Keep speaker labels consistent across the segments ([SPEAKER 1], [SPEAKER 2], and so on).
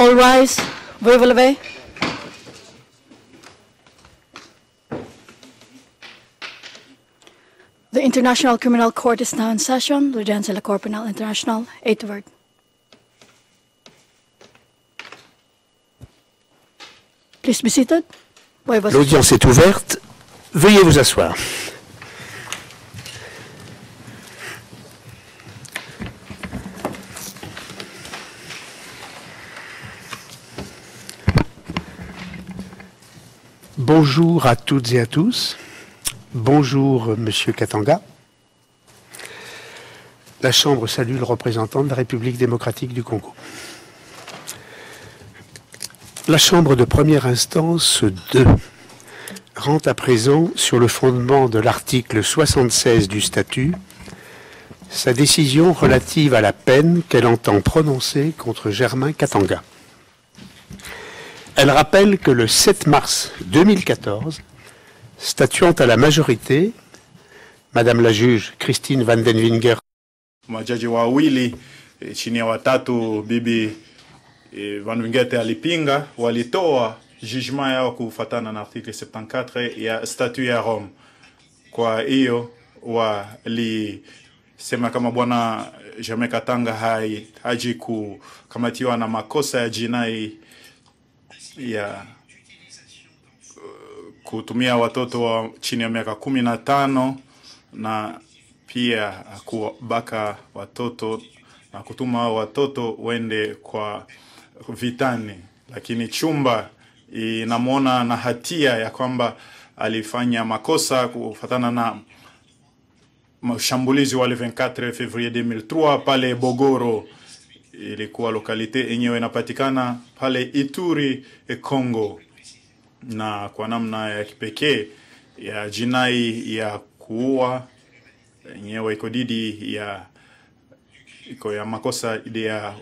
[SPEAKER 1] All rise. Veuillez vous lever. The International Criminal Court is now in session. L'audience de la Cour pénale internationale est ouverte. Please be seated. Veuillez vous
[SPEAKER 2] L'audience est ouverte. Veuillez vous asseoir. Bonjour à toutes et à tous. Bonjour, Monsieur Katanga. La Chambre salue le représentant de la République démocratique du Congo. La Chambre de première instance 2 rend à présent, sur le fondement de l'article 76 du statut, sa décision relative à la peine qu'elle entend prononcer contre Germain Katanga. Elle rappelle que le 7 mars 2014, statuant à la majorité, Madame la juge Christine Van den Winger
[SPEAKER 3] majaji wawili e, chini ya watatu bibi e, Van Wingete alipinga, walitoa jugement yao kufatana na article 74 ya statut ya Rome. Kwa hiyo walisema kama bwana Germain Katanga hai haji kukamatiwa na makosa ya jinai ya uh, kutumia watoto wa chini ya miaka kumi na tano na pia kubaka watoto na kutuma watoto wende kwa vitani, lakini chumba inamwona na hatia ya kwamba alifanya makosa kufatana na mashambulizi wale 24 Fevrier 2003 pale Bogoro, ilikuwa lokalite yenyewe inapatikana pale Ituri, Congo, na kwa namna ya kipekee ya jinai ya kuua yenyewe iko didi ya iko ya makosa ile ya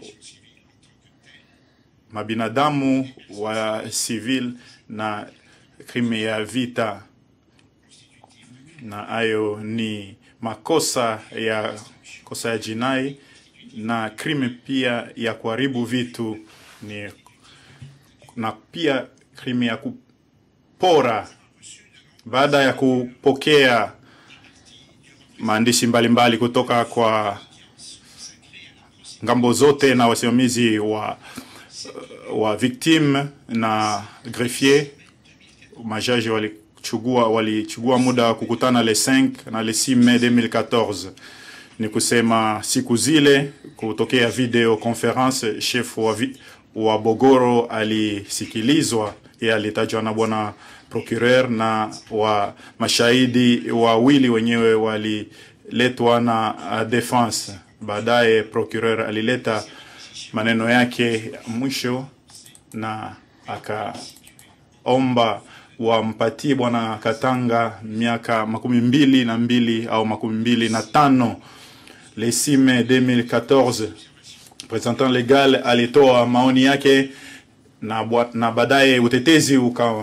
[SPEAKER 3] mabinadamu wa civil na krime ya vita, na hayo ni makosa ya kosa ya jinai na krime pia ya kuharibu vitu ni na pia krime ya kupora baada ya kupokea maandishi mbalimbali kutoka kwa ngambo zote na wasimamizi wa, wa victime na greffier. Majaji walichugua walichugua muda wa kukutana le 5 na le 6 Mei 2014, ni kusema siku zile kutokea video conference, chef wa, vi, wa Bogoro alisikilizwa, yeye alitajwa na bwana procureur na wa mashahidi wawili wenyewe waliletwa na uh, defense. Baadaye procureur alileta maneno yake mwisho na akaomba wampatie bwana Katanga miaka makumi mbili na mbili au makumi mbili na tano. Le 6 Mai 2014 representant legal alitoa maoni yake na, na baadaye utetezi uka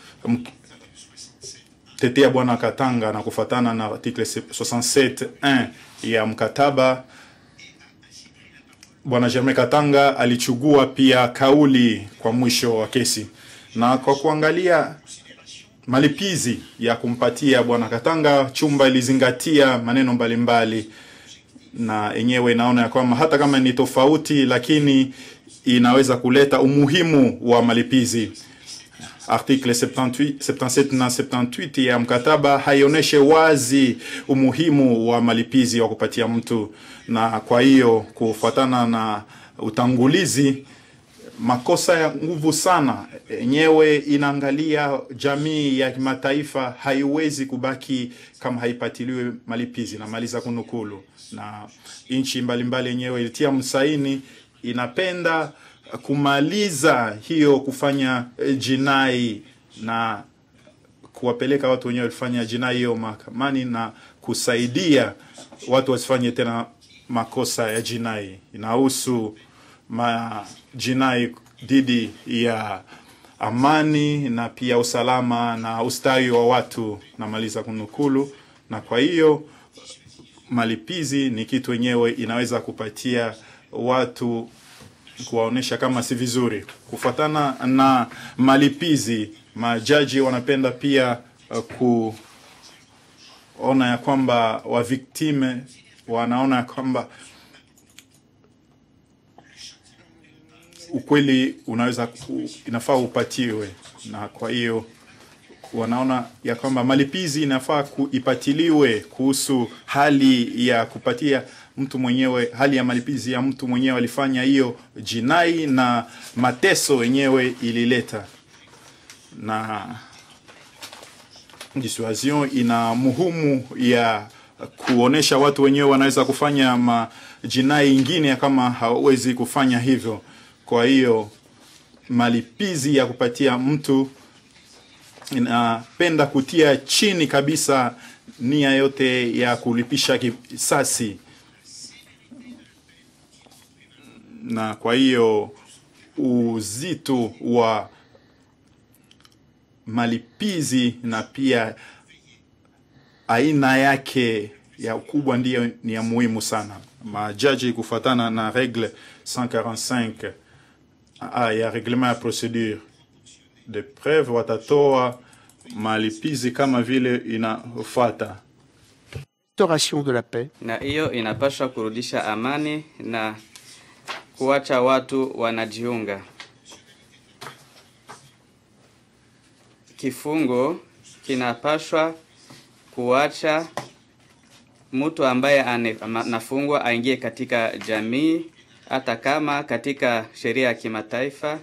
[SPEAKER 3] tetea bwana Katanga na kufatana na article 67.1 ya mkataba, bwana Germain Katanga alichugua pia kauli kwa mwisho wa kesi, na kwa kuangalia malipizi ya kumpatia bwana Katanga, chumba ilizingatia maneno mbalimbali mbali, na yenyewe inaona ya kwamba hata kama ni tofauti, lakini inaweza kuleta umuhimu wa malipizi article 78, 77 na 78 ya mkataba haioneshe wazi umuhimu wa malipizi wa kupatia mtu, na kwa hiyo kufuatana na utangulizi, makosa ya nguvu sana yenyewe inaangalia jamii ya kimataifa, haiwezi kubaki kama haipatiliwe malipizi. Namaliza kunukulu, na nchi mbalimbali yenyewe ilitia msaini inapenda kumaliza hiyo kufanya jinai na kuwapeleka watu wenyewe walifanya jinai hiyo mahakamani na kusaidia watu wasifanye tena makosa ya jinai. Inahusu majinai dhidi ya amani na pia usalama na ustawi wa watu. Namaliza kunukulu. Na kwa hiyo malipizi ni kitu wenyewe inaweza kupatia watu kuwaonesha kama si vizuri. Kufuatana na malipizi, majaji wanapenda pia uh, kuona ya kwamba waviktime wanaona ya kwamba ukweli unaweza ku, inafaa upatiwe, na kwa hiyo wanaona ya kwamba malipizi inafaa kuipatiliwe kuhusu hali ya kupatia mtu mwenyewe, hali ya malipizi ya mtu mwenyewe alifanya hiyo jinai na mateso yenyewe ilileta, na dissuasion ina muhimu ya kuonesha watu wenyewe wanaweza kufanya majinai ingine kama hawezi kufanya hivyo. Kwa hiyo malipizi ya kupatia mtu inapenda kutia chini kabisa nia yote ya kulipisha kisasi, na kwa hiyo uzito wa malipizi na pia aina yake ya ukubwa ndiyo ni ya muhimu sana. Majaji kufuatana na regle 145 a ya reglement ya procedure de preuve watatoa malipizi kama vile inafuata.
[SPEAKER 2] Restauration de la paix
[SPEAKER 4] na hiyo inapaswa kurudisha amani na kuacha watu wanajiunga. Kifungo kinapaswa kuacha mtu ambaye ane- ama- anafungwa aingie katika jamii, hata kama katika sheria ya kimataifa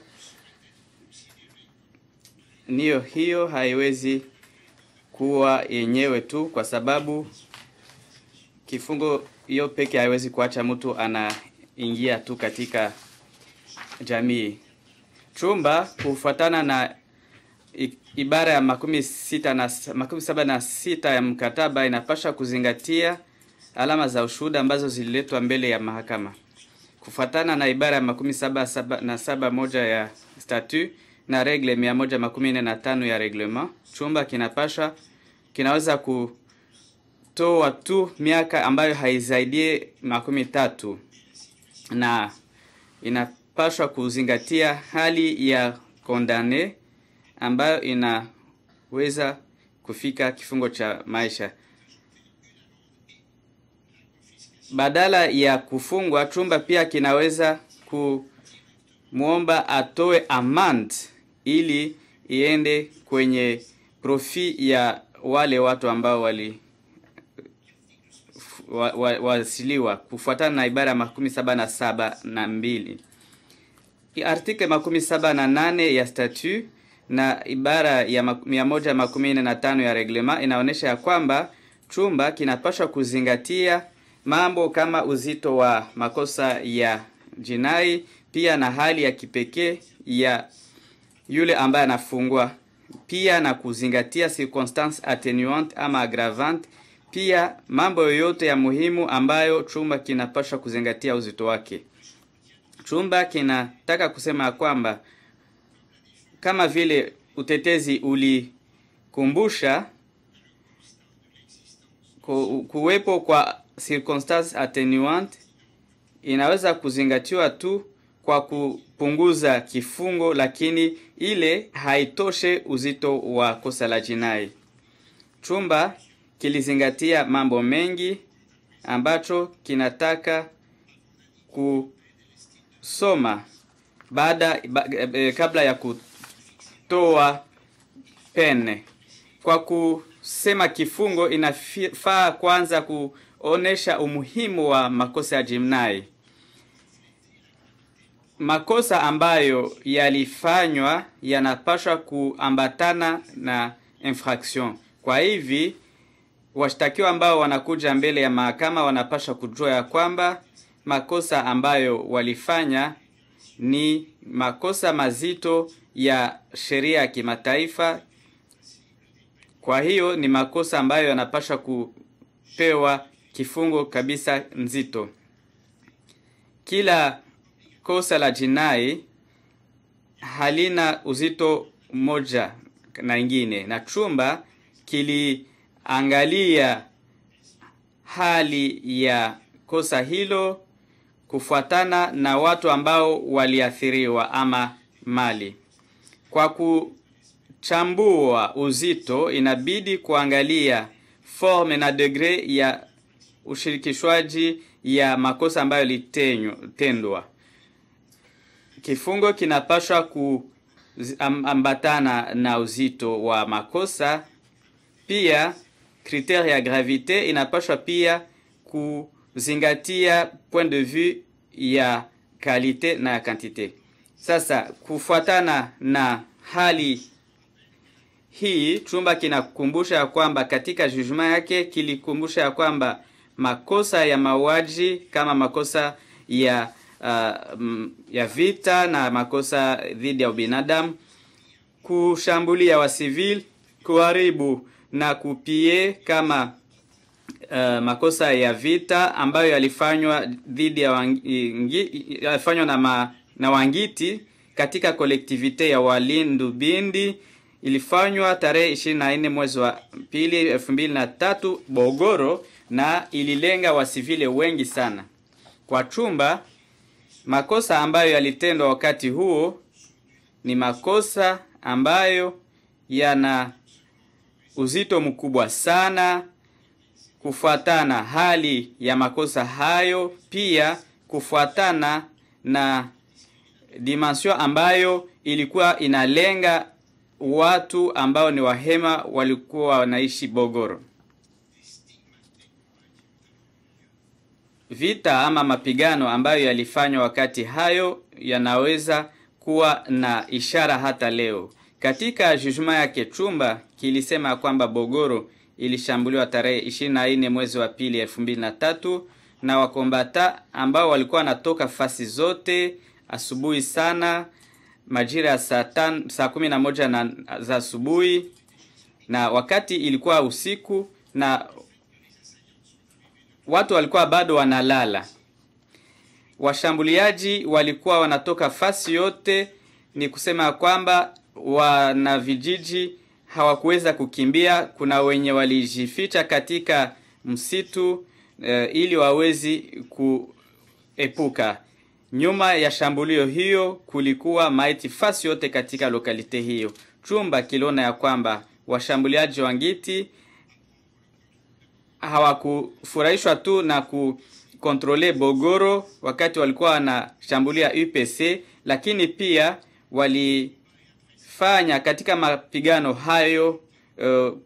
[SPEAKER 4] niyo hiyo haiwezi kuwa yenyewe tu, kwa sababu kifungo hiyo peke haiwezi kuacha mtu anaingia tu katika jamii. Chumba kufuatana na i- ibara ya makumi sita na s- makumi saba na sita ya mkataba inapasha kuzingatia alama za ushuhuda ambazo zililetwa mbele ya mahakama kufuatana na ibara ya makumi saba, saba na saba moja ya statu na regle mia moja makumi nne na tano ya reglement. Chumba kinapasha kinaweza kutoa tu miaka ambayo haizaidie makumi tatu na inapaswa kuzingatia hali ya kondane ambayo inaweza kufika kifungo cha maisha. Badala ya kufungwa, chumba pia kinaweza kumwomba atoe amand ili iende kwenye profi ya wale watu ambao wali wa- wa- wasiliwa kufuatana na ibara ya makumi saba na saba na mbili artikle makumi saba na nane ya statu na ibara ya mak- mia moja makumi nne na tano ya reglema inaonyesha ya kwamba chumba kinapaswa kuzingatia mambo kama uzito wa makosa ya jinai pia na hali ya kipekee ya yule ambaye anafungwa pia na kuzingatia circumstance attenuante ama aggravante pia mambo yoyote ya muhimu ambayo chumba kinapaswa kuzingatia uzito wake chumba kinataka kusema ya kwamba kama vile utetezi ulikumbusha ku- kuwepo kwa circumstance attenuante inaweza kuzingatiwa tu kwa kupunguza kifungo, lakini ile haitoshe uzito wa kosa la jinai. Chumba kilizingatia mambo mengi ambacho kinataka kusoma baada ba, e, kabla ya kutoa pene. Kwa kusema kifungo, inafaa kwanza kuonesha umuhimu wa makosa ya jinai makosa ambayo yalifanywa yanapaswa kuambatana na infraction. Kwa hivi washtakiwa ambao wanakuja mbele ya mahakama wanapaswa kujua ya kwamba makosa ambayo walifanya ni makosa mazito ya sheria ya kimataifa. Kwa hiyo ni makosa ambayo yanapaswa kupewa kifungo kabisa nzito. Kila kosa la jinai halina uzito mmoja na ingine, na chumba kiliangalia hali ya kosa hilo kufuatana na watu ambao waliathiriwa ama mali. Kwa kuchambua uzito, inabidi kuangalia forme na degre ya ushirikishwaji ya makosa ambayo yalitendwa. Kifungo kinapaswa kuambatana na uzito wa makosa. Pia kritere ya gravite inapaswa pia kuzingatia point de vue ya kalite na ya kantite. Sasa kufuatana na hali hii, chumba kinakumbusha ya kwamba katika jugement yake kilikumbusha ya kwamba makosa ya mauaji kama makosa ya uh, mm, ya vita na makosa dhidi ya ubinadamu, kushambulia wa civil, kuharibu na kupie kama uh, makosa ya vita ambayo yalifanywa dhidi ya wangi, yalifanywa na, ma, na Wangiti katika kolektivite ya Walindu Bindi ilifanywa tarehe 24 mwezi wa pili 2003 Bogoro na ililenga wasivile wengi sana. Kwa chumba, makosa ambayo yalitendwa wakati huo ni makosa ambayo yana uzito mkubwa sana kufuatana hali ya makosa hayo, pia kufuatana na dimension ambayo ilikuwa inalenga watu ambao ni wahema walikuwa wanaishi Bogoro. Vita ama mapigano ambayo yalifanywa wakati hayo yanaweza kuwa na ishara hata leo. Katika jugement yake chumba kilisema kwamba Bogoro ilishambuliwa tarehe 24 mwezi wa pili 2003 na wakombata ambao walikuwa wanatoka fasi zote asubuhi sana majira ya saa tan, saa kumi na moja na za asubuhi na wakati ilikuwa usiku na watu walikuwa bado wanalala. Washambuliaji walikuwa wanatoka fasi yote, ni kusema kwamba wana vijiji hawakuweza kukimbia. Kuna wenye walijificha katika msitu e, ili wawezi kuepuka. Nyuma ya shambulio hiyo kulikuwa maiti fasi yote katika lokalite hiyo. Chumba kiliona ya kwamba washambuliaji wa Ngiti hawakufurahishwa tu na kukontrole Bogoro wakati walikuwa wanashambulia UPC, lakini pia walifanya katika mapigano hayo uh,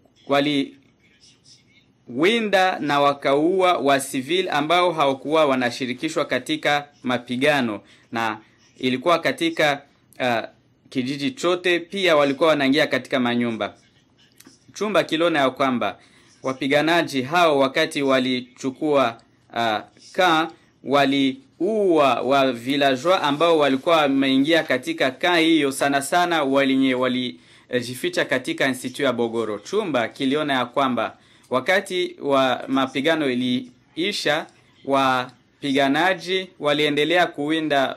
[SPEAKER 4] waliwinda na wakaua wa civil ambao hawakuwa wanashirikishwa katika mapigano, na ilikuwa katika uh, kijiji chote. Pia walikuwa wanaingia katika manyumba. Chumba kiliona ya kwamba wapiganaji hao wakati walichukua uh, ka waliua wa villageois ambao walikuwa wameingia katika ka hiyo, sana sana walinye walijificha katika institut ya Bogoro. Chumba kiliona ya kwamba wakati wa mapigano iliisha, wapiganaji waliendelea kuwinda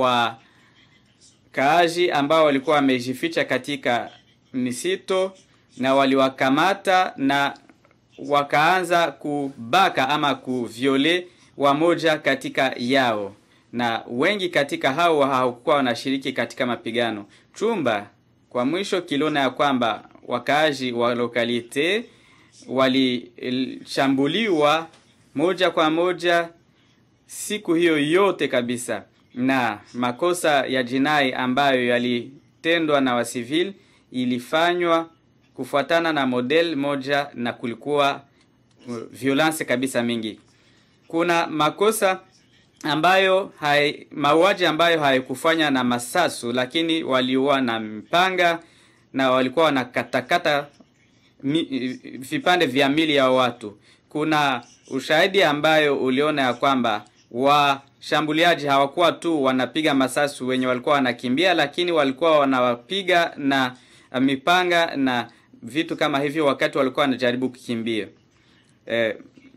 [SPEAKER 4] wakaaji ambao walikuwa wamejificha katika misito na waliwakamata na wakaanza kubaka ama kuviole wamoja katika yao, na wengi katika hao hawakuwa wanashiriki katika mapigano. Chumba kwa mwisho kiliona ya kwamba wakaaji wa lokalite walishambuliwa moja kwa moja siku hiyo yote kabisa, na makosa ya jinai ambayo yalitendwa na wasivil ilifanywa kufuatana na model moja na kulikuwa violence kabisa mingi. Kuna makosa ambayo hai, mauaji ambayo haikufanya na masasu, lakini waliua na mpanga na walikuwa wanakatakata mi, vipande vya mili ya watu. Kuna ushahidi ambayo uliona ya kwamba washambuliaji hawakuwa tu wanapiga masasu wenye walikuwa wanakimbia, lakini walikuwa wanawapiga na mipanga na vitu kama hivyo wakati walikuwa wanajaribu kukimbia. Eh,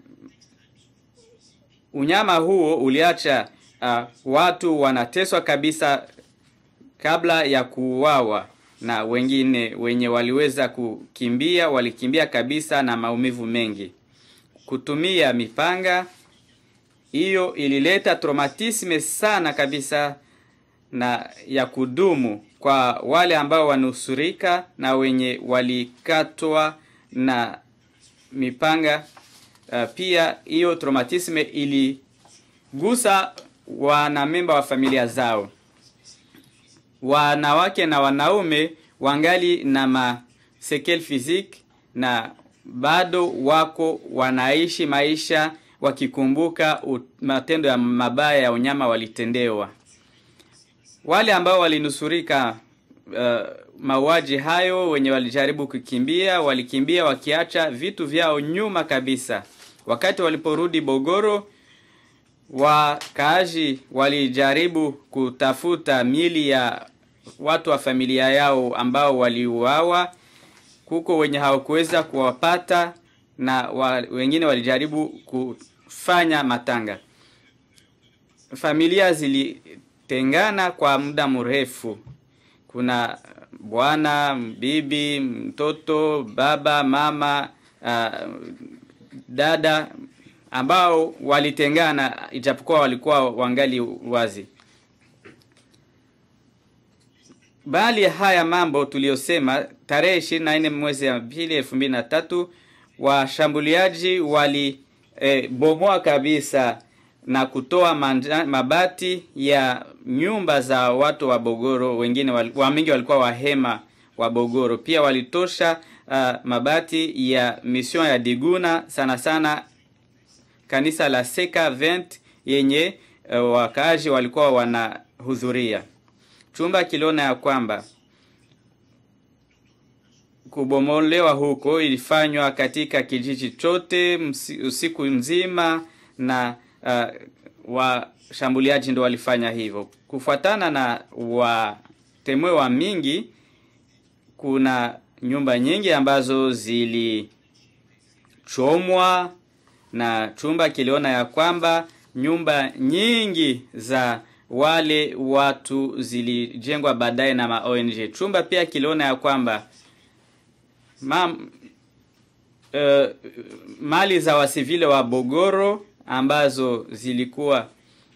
[SPEAKER 4] unyama huo uliacha uh, watu wanateswa kabisa kabla ya kuuawa, na wengine wenye waliweza kukimbia walikimbia kabisa na maumivu mengi. Kutumia mipanga hiyo ilileta traumatisme sana kabisa na ya kudumu kwa wale ambao wanusurika na wenye walikatwa na mipanga. Uh, pia hiyo traumatisme iligusa wanamemba wa familia zao. Wanawake na wanaume wangali na masekel physique na bado wako wanaishi maisha wakikumbuka matendo ya mabaya ya unyama walitendewa. Wale ambao walinusurika uh, mauaji hayo, wenye walijaribu kukimbia, walikimbia wakiacha vitu vyao nyuma kabisa. Wakati waliporudi Bogoro, wakaaji walijaribu kutafuta mili ya watu wa familia yao ambao waliuawa. Kuko wenye hawakuweza kuwapata na wa, wengine walijaribu kufanya matanga. Familia zilitengana kwa muda mrefu. Kuna bwana, bibi, mtoto, baba, mama, uh, dada ambao walitengana ijapokuwa walikuwa wangali wazi. Bali haya mambo tuliyosema, tarehe ishirini na nne mwezi wa pili elfu mbili na tatu washambuliaji walibomoa e, kabisa na kutoa manja, mabati ya nyumba za watu wa Bogoro. Wengine wamingi walikuwa wahema wa Bogoro. Pia walitosha uh, mabati ya mission ya Diguna, sana sana kanisa la Seka Vent yenye uh, wakaaji walikuwa wanahudhuria. Chumba kiliona ya kwamba kubomolewa huko ilifanywa katika kijiji chote usiku mzima na uh, washambuliaji ndo walifanya hivyo. Kufuatana na watemwe wa mingi, kuna nyumba nyingi ambazo zilichomwa na chumba kiliona ya kwamba nyumba nyingi za wale watu zilijengwa baadaye na ma ONG. Chumba pia kiliona ya kwamba ma, uh, mali za wasivile wa Bogoro ambazo zilikuwa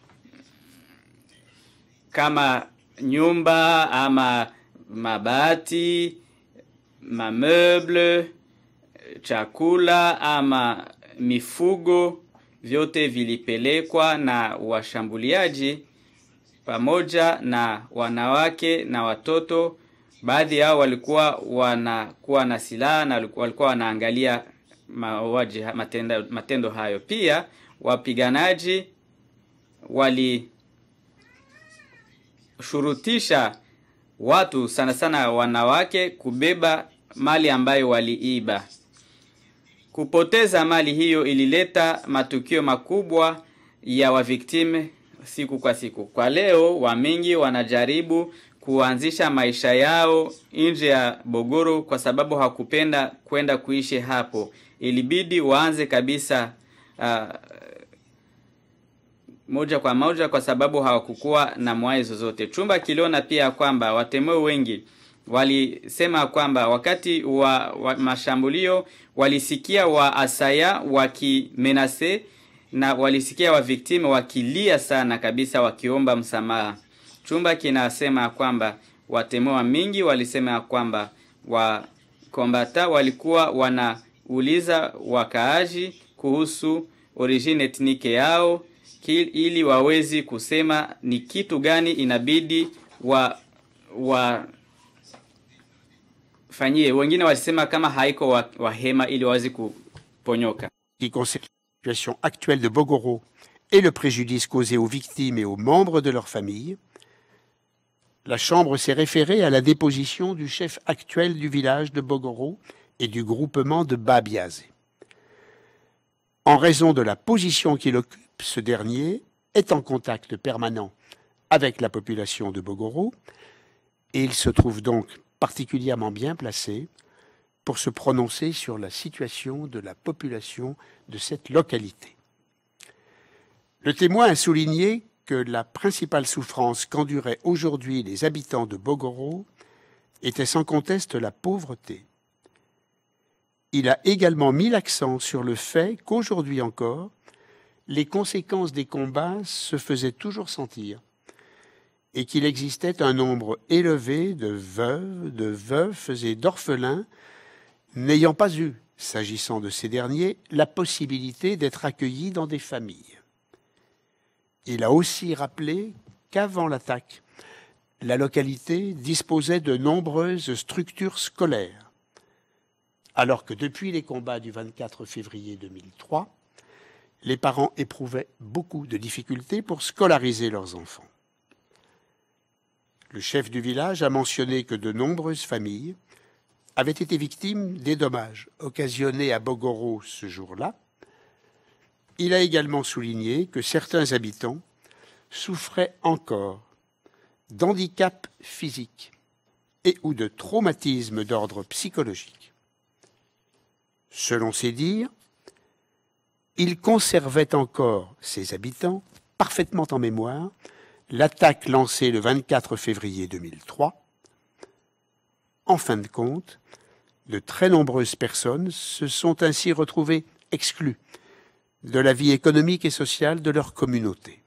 [SPEAKER 4] kama nyumba ama mabati, mameuble, chakula ama mifugo, vyote vilipelekwa na washambuliaji pamoja na wanawake na watoto. Baadhi yao walikuwa wanakuwa na silaha na walikuwa wanaangalia mauaji matendo, matendo hayo. Pia wapiganaji walishurutisha watu sana sana wanawake kubeba mali ambayo waliiba. Kupoteza mali hiyo ilileta matukio makubwa ya waviktime siku kwa siku. Kwa leo wamingi wanajaribu kuanzisha maisha yao nje ya Bogoro kwa sababu hakupenda kwenda kuishi hapo. Ilibidi waanze kabisa uh, moja kwa moja kwa sababu hawakukuwa na mwai zozote. Chumba kiliona pia kwamba watemeo wengi walisema kwamba wakati wa, wa mashambulio walisikia wa asaya wakimenase na walisikia wa viktime wakilia sana kabisa wakiomba msamaha. Chumba kinasema kwamba watemoa mingi walisema kwamba wakombata walikuwa wanauliza wakaaji kuhusu origine etnike yao ili wawezi kusema ni kitu gani inabidi wa, wa fanyie. Wengine walisema kama haiko wa, wahema ili wawezi kuponyoka.
[SPEAKER 2] qui concerne la situation actuelle de Bogoro et le préjudice causé aux victimes et aux membres de leur famille, la Chambre s'est référée à la déposition du chef actuel du village de Bogoro et du groupement de Babiazé. En raison de la position qu'il occupe, ce dernier est en contact permanent avec la population de Bogoro et il se trouve donc particulièrement bien placé pour se prononcer sur la situation de la population de cette localité. Le témoin a souligné que la principale souffrance qu'enduraient aujourd'hui les habitants de Bogoro était sans conteste la pauvreté. Il a également mis l'accent sur le fait qu'aujourd'hui encore, les conséquences des combats se faisaient toujours sentir et qu'il existait un nombre élevé de veuves, de veufs et d'orphelins n'ayant pas eu, s'agissant de ces derniers, la possibilité d'être accueillis dans des familles. Il a aussi rappelé qu'avant l'attaque, la localité disposait de nombreuses structures scolaires, alors que depuis les combats du 24 février 2003, les parents éprouvaient beaucoup de difficultés pour scolariser leurs enfants. Le chef du village a mentionné que de nombreuses familles avaient été victimes des dommages occasionnés à Bogoro ce jour-là. Il a également souligné que certains habitants souffraient encore d'handicaps physiques et ou de traumatismes d'ordre psychologique. Selon ses dires, il conservait encore, ses habitants, parfaitement en mémoire, l'attaque lancée le 24 février 2003. En fin de compte, de très nombreuses personnes se sont ainsi retrouvées exclues de la vie économique et sociale de leur communauté.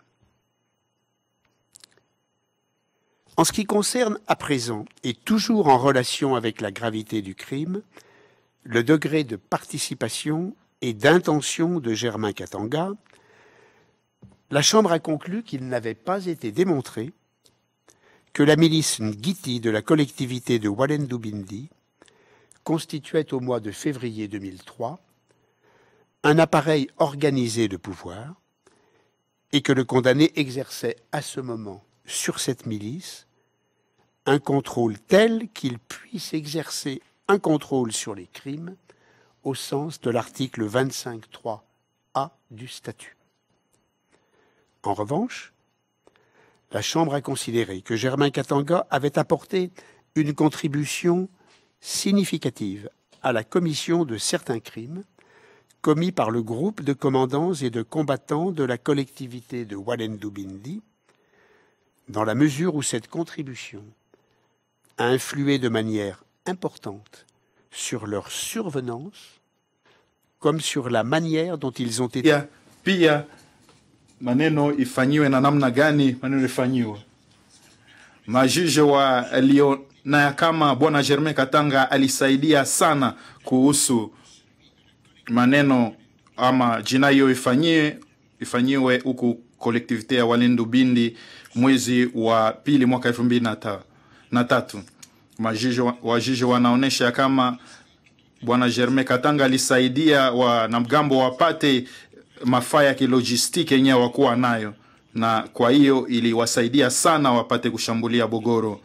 [SPEAKER 2] En ce qui concerne à présent, et toujours en relation avec la gravité du crime, le degré de participation et d'intention de Germain Katanga, la Chambre a conclu qu'il n'avait pas été démontré que la milice Ngiti de la collectivité de Walendubindi constituait au mois de février 2003 un appareil organisé de pouvoir et que le condamné exerçait à ce moment sur cette milice un contrôle tel qu'il puisse exercer un contrôle sur les crimes au sens de l'article 25.3a du statut. En revanche, la Chambre a considéré que Germain Katanga avait apporté une contribution significative à la commission de certains crimes commis par le groupe de commandants et de combattants de la collectivité de Walendubindi, dans la mesure où cette contribution a influé de manière importante sur leur survenance comme sur la manière dont ils ont été
[SPEAKER 3] pia, pia maneno ifanyiwe na namna gani maneno ifanyiwe majiji waliona ya kama bwana Germain Katanga alisaidia sana kuhusu maneno ama jinai hiyo ifanyiwe ifanyiwe huku kolektivite ya Walendu Bindi mwezi wa pili mwaka elfu mbili na ta- na tatu. Majiji wa- wajiji wanaonesha ya kama bwana Germain Katanga alisaidia wanamgambo wapate mafaa ya kilojistiki yenyewe wakuwa nayo, na kwa hiyo iliwasaidia sana wapate kushambulia Bogoro.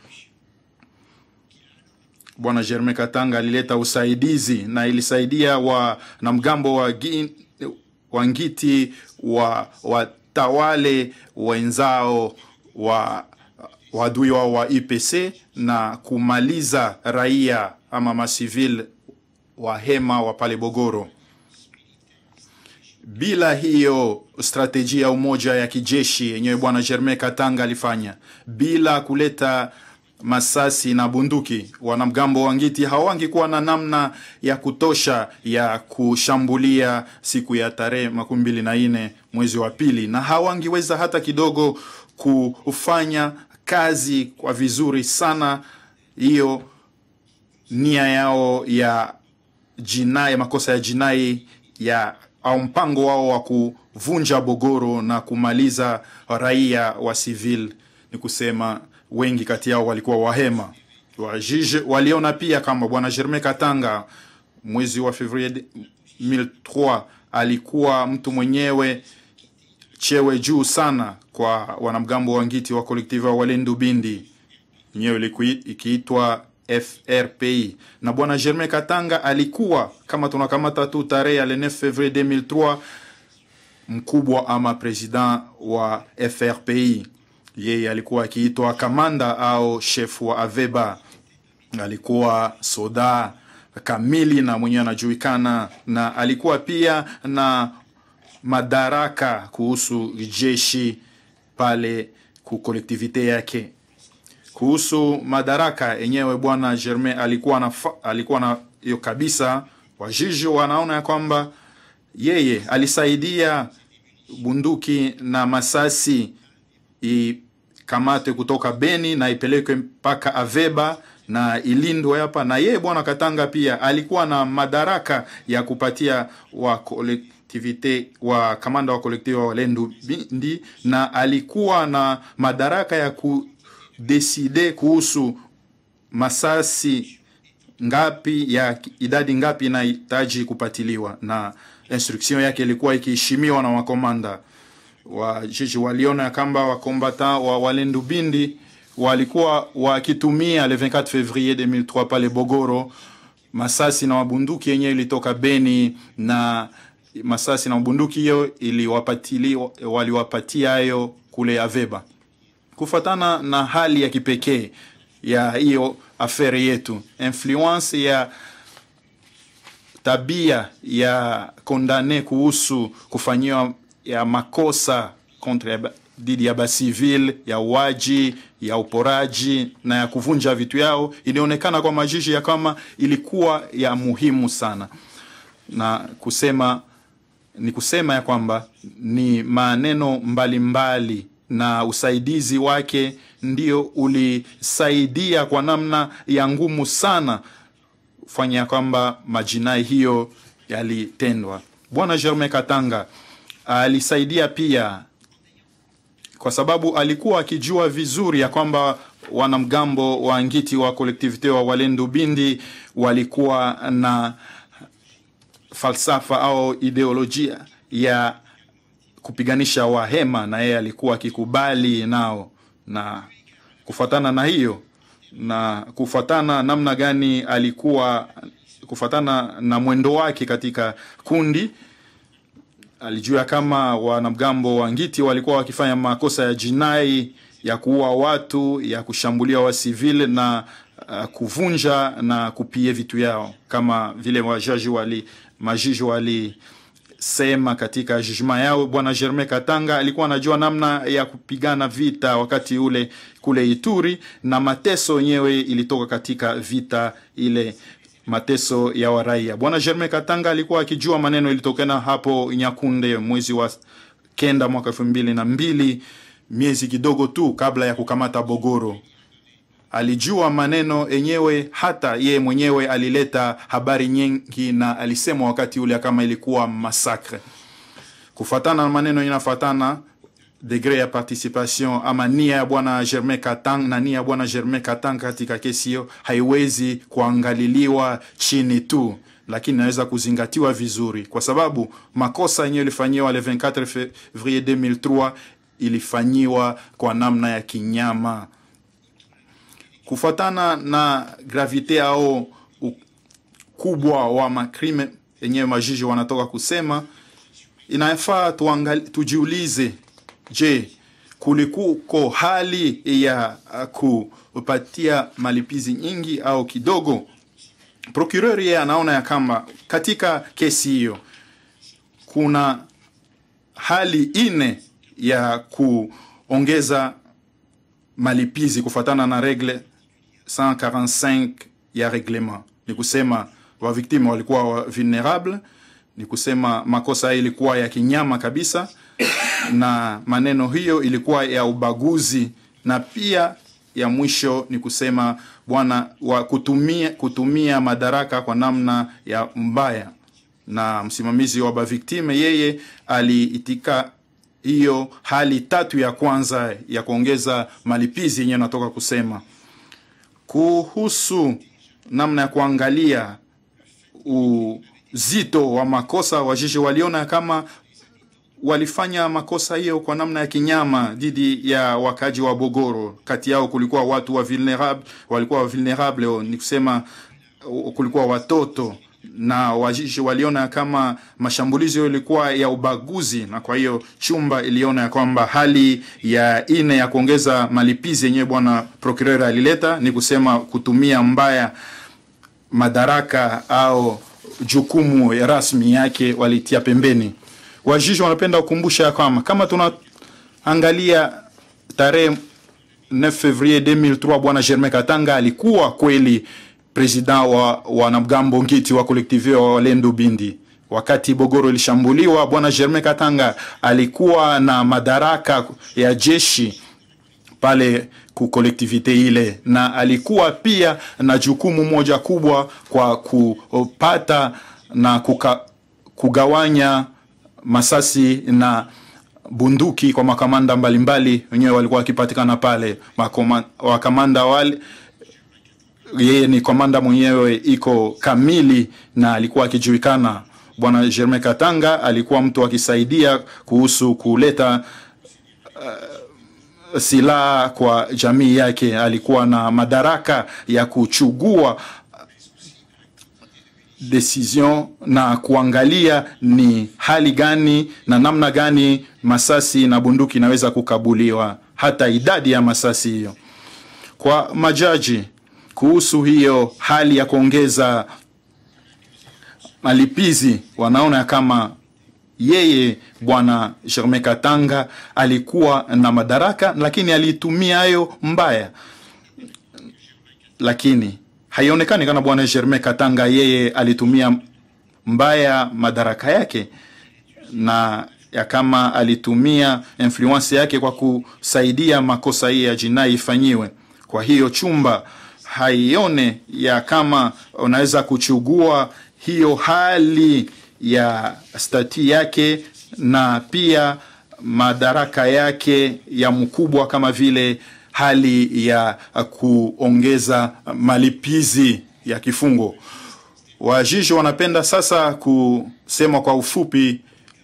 [SPEAKER 3] Bwana Germain Katanga alileta usaidizi na ilisaidia wanamgambo wa, Gi- wa Ngiti wa watawale wenzao wa wadui wao wa IPC na kumaliza raia ama masivil wa hema wa pale Bogoro. Bila hiyo strategia ya umoja ya kijeshi yenyewe bwana Germain Katanga alifanya, bila kuleta masasi na bunduki, wanamgambo wa Ngiti hawangekuwa na namna ya kutosha ya kushambulia siku ya tarehe makumi mbili na nne mwezi wa pili, na hawangiweza hata kidogo kufanya kazi kwa vizuri sana hiyo nia yao ya jinai makosa ya jinai ya au mpango wao wa kuvunja Bogoro na kumaliza raia wa civil, ni kusema wengi kati yao walikuwa wahema. Wajiji waliona pia kama bwana Germain Katanga mwezi wa Fevrier 2003 alikuwa mtu mwenyewe chewe juu sana kwa wanamgambo wa Ngiti wa kolektiva wa Walendu Bindi yenyewe ilikuwa ikiitwa FRPI na bwana Germain Katanga alikuwa kama tunakamata tu tarehe ya le 9 février 2003 mkubwa ama president wa FRPI. Yeye alikuwa akiitwa kamanda au chef wa Aveba, alikuwa soda kamili na mwenyewe anajulikana, na alikuwa pia na madaraka kuhusu jeshi pale ku kolektivite yake kuhusu madaraka yenyewe bwana Germain alikuwa na alikuwa na hiyo kabisa. Wajiji wanaona ya kwamba yeye alisaidia bunduki na masasi ikamatwe kutoka Beni na ipelekwe mpaka Aveba na ilindwe hapa. Na yeye bwana Katanga pia alikuwa na madaraka ya kupatia wa kolektivite wa kamanda wa kolektivi wa Walendu Bindi, na alikuwa na madaraka ya kudeside kuhusu masasi ngapi ya idadi ngapi inahitaji kupatiliwa, na instruction yake ilikuwa ikiheshimiwa na wakomanda wa jeshi. Waliona ya kwamba wakombata wa Walendu Bindi walikuwa wakitumia le 24 février 2003 pale Bogoro masasi na mabunduki yenyewe ilitoka Beni, na masasi na mabunduki hiyo iliwapatili waliwapatia hayo kule Aveba, kufatana na hali ya kipekee ya hiyo afere yetu, influence ya tabia ya kondane kuhusu kufanyiwa ya makosa kontra dhidi ya basivil ya uwaji ya uporaji na ya kuvunja vitu yao, ilionekana kwa majiji ya kama ilikuwa ya muhimu sana, na kusema ni kusema ya kwamba ni maneno mbalimbali mbali, na usaidizi wake ndio ulisaidia kwa namna ya ngumu sana fanya kwamba majinai hiyo yalitendwa. Bwana Germain Katanga alisaidia pia kwa sababu alikuwa akijua vizuri ya kwamba wanamgambo wa ngiti wa kolektivite wa Walendu Bindi walikuwa na falsafa au ideolojia ya kupiganisha Wahema, na yeye alikuwa akikubali nao, na kufuatana na hiyo na kufuatana namna gani alikuwa kufuatana na mwendo wake katika kundi alijua kama wanamgambo wa ngiti walikuwa wakifanya makosa ya jinai ya kuua watu, ya kushambulia wasivile na uh, kuvunja na kupie vitu yao, kama vile wajaji wali majiji walisema katika jugement yao. Bwana Germain Katanga alikuwa anajua namna ya kupigana vita wakati ule kule Ituri, na mateso yenyewe ilitoka katika vita ile mateso ya waraia. Bwana Germain Katanga alikuwa akijua maneno ilitokana hapo Nyakunde mwezi wa kenda mwaka elfu mbili na mbili, miezi kidogo tu kabla ya kukamata Bogoro. Alijua maneno yenyewe, hata yeye mwenyewe alileta habari nyingi na alisema wakati ule kama ilikuwa masakre. Kufatana na maneno inafatana degre ya participation ama nia ya bwana Germain Katang na nia ya bwana Germain Katang katika kesi hiyo haiwezi kuangaliliwa chini tu, lakini inaweza kuzingatiwa vizuri, kwa sababu makosa yenyewe ilifanyiwa le 24 février 2003 ilifanyiwa kwa namna ya kinyama, kufuatana na gravite au ukubwa wa makrime yenyewe majiji wanatoka kusema, inafaa tujiulize Je, kulikuko hali ya kupatia malipizi nyingi au kidogo? Procureur yeye anaona ya kama katika kesi hiyo kuna hali ine ya kuongeza malipizi kufatana na regle 145 ya reglement. Ni kusema wa victime walikuwa vulnerable, ni kusema makosa ilikuwa ya kinyama kabisa na maneno hiyo ilikuwa ya ubaguzi, na pia ya mwisho ni kusema bwana wa kutumia, kutumia madaraka kwa namna ya mbaya. Na msimamizi wa baviktime yeye aliitika hiyo hali tatu ya kwanza ya kuongeza malipizi yenyewe natoka kusema kuhusu namna ya kuangalia uzito wa makosa. Wajishi waliona kama walifanya makosa hiyo kwa namna ya kinyama dhidi ya wakaji wa Bogoro. Kati yao kulikuwa watu wa vulnerable, walikuwa wa vulnerable, ni kusema kulikuwa watoto na wajishi waliona kama mashambulizi hayo ilikuwa ya ubaguzi, na kwa hiyo chumba iliona ya kwamba hali ya ine ya kuongeza malipizi yenyewe bwana procureur alileta ni kusema kutumia mbaya madaraka au jukumu ya rasmi yake walitia pembeni. Wajiji wanapenda kukumbusha ya kwamba kama tunaangalia tarehe 9 Fevrier 2003 bwana Germain Katanga alikuwa kweli president wa wanamgambo ngiti wa kolektive wa Walendu Bindi. wakati Bogoro ilishambuliwa, bwana Germain Katanga alikuwa na madaraka ya jeshi pale ku kolektivite ile, na alikuwa pia na jukumu moja kubwa kwa kupata na kuka, kugawanya masasi na bunduki kwa makamanda mbalimbali wenyewe walikuwa wakipatikana pale. Makoma, wakamanda wale yeye ni komanda mwenyewe iko kamili na alikuwa akijulikana. Bwana Germain Katanga alikuwa mtu akisaidia kuhusu kuleta uh, silaha kwa jamii yake. Alikuwa na madaraka ya kuchugua decision na kuangalia ni hali gani na namna gani masasi na bunduki inaweza kukabuliwa, hata idadi ya masasi hiyo. Kwa majaji kuhusu hiyo hali ya kuongeza malipizi, wanaona kama yeye bwana Germain Katanga alikuwa na madaraka, lakini alitumia hayo mbaya, lakini haionekani kana bwana Germain Katanga yeye alitumia mbaya madaraka yake na ya kama alitumia influence yake kwa kusaidia makosa hii ya jinai ifanyiwe. Kwa hiyo chumba haione ya kama unaweza kuchugua hiyo hali ya stati yake na pia madaraka yake ya mkubwa kama vile hali ya kuongeza malipizi ya kifungo. Wajiji wanapenda sasa kusema kwa ufupi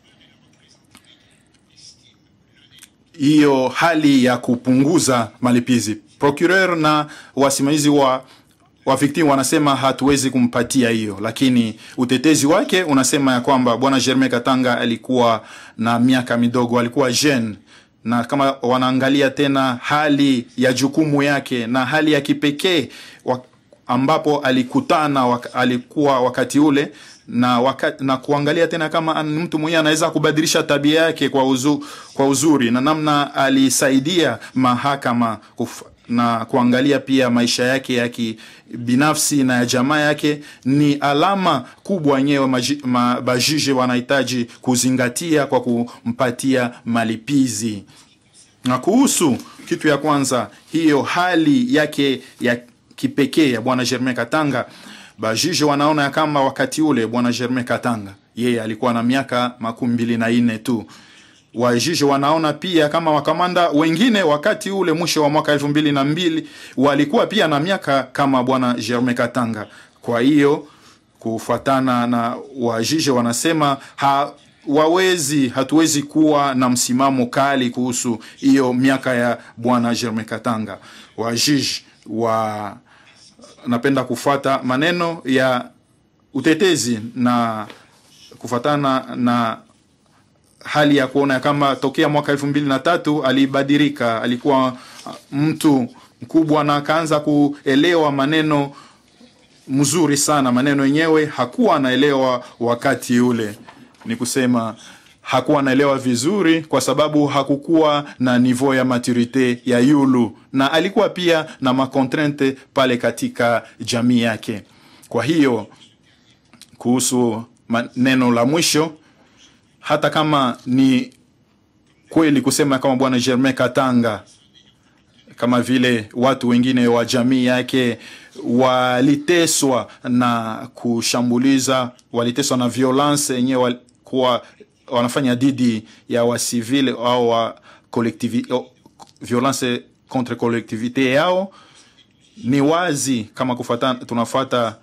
[SPEAKER 3] hiyo hali ya kupunguza malipizi. Procureur na wasimamizi wa wa victim wanasema hatuwezi kumpatia hiyo, lakini utetezi wake unasema ya kwamba bwana Germain Katanga alikuwa na miaka midogo, alikuwa jeune na kama wanaangalia tena hali ya jukumu yake na hali ya kipekee ambapo alikutana wak, alikuwa wakati ule na, waka, na kuangalia tena kama mtu mwenyewe anaweza kubadilisha tabia yake kwa, uzu, kwa uzuri na namna alisaidia mahakama kuf, na kuangalia pia maisha yake ya kibinafsi na ya jamaa yake ni alama kubwa yenyewe mabajije wanahitaji kuzingatia kwa kumpatia malipizi. Na kuhusu kitu ya kwanza, hiyo hali yake ya kipekee ya bwana Germain Katanga, bajije wanaona ya kama wakati ule bwana Germain Katanga yeye alikuwa na miaka makumi mbili na nne tu wajiji wanaona pia kama wakamanda wengine wakati ule mwisho wa mwaka elfu mbili na mbili walikuwa pia na miaka kama bwana Germain Katanga. Kwa hiyo kufuatana na wajiji wanasema ha, wawezi hatuwezi kuwa na msimamo kali kuhusu hiyo miaka ya bwana Germain Katanga. Wajiji wa napenda kufuata maneno ya utetezi na kufuatana na hali ya kuona kama tokea mwaka elfu mbili na tatu alibadilika, alikuwa mtu mkubwa na akaanza kuelewa maneno mzuri sana. Maneno yenyewe hakuwa anaelewa wakati ule, ni kusema hakuwa anaelewa vizuri, kwa sababu hakukuwa na niveau ya maturite ya yulu, na alikuwa pia na makontrente pale katika jamii yake. Kwa hiyo kuhusu neno la mwisho hata kama ni kweli kusema kama bwana Germain Katanga kama vile watu wengine wa jamii yake waliteswa na kushambuliza, waliteswa na violence yenyewe walikuwa wanafanya dhidi ya wasivile au wa collectivité, violence contre collectivité yao. Ni wazi kama kufuata, tunafuata